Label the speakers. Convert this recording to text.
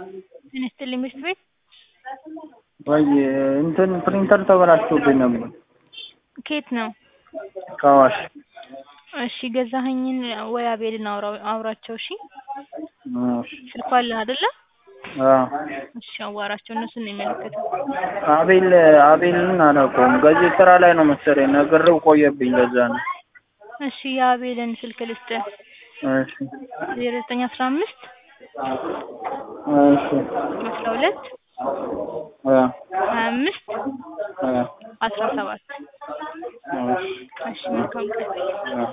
Speaker 1: ጤና ይስጥልኝ ምርት ቤት
Speaker 2: ወይ እንትን ፕሪንተር ተበላሽቶብኝ ነበር
Speaker 1: ከየት ነው?
Speaker 2: ከአዋሽ
Speaker 1: እሺ ገዛኸኝን ወይ አቤልን አውራው አውራቸው እሺ
Speaker 2: እሺ
Speaker 1: ስልኩ አለህ አይደለ?
Speaker 2: አዎ
Speaker 1: እሺ አዋራቸው እነሱን ነው የሚመለከተው።
Speaker 2: አቤል አቤልን አላውቀውም ገዜ ስራ ላይ ነው መሰለኝ ነግሬው ቆየብኝ ለዛ ነው
Speaker 1: እሺ የአቤልን ስልክ ልስጥህ
Speaker 2: እሺ
Speaker 1: ዜሮ ዘጠኝ አስራ አምስት
Speaker 2: እሺ
Speaker 1: አስራ ሁለት
Speaker 2: አ
Speaker 1: ሀያ አምስት
Speaker 2: አ
Speaker 1: አስራ ሰባት
Speaker 2: እሺ
Speaker 1: እሺ መልካም ቀን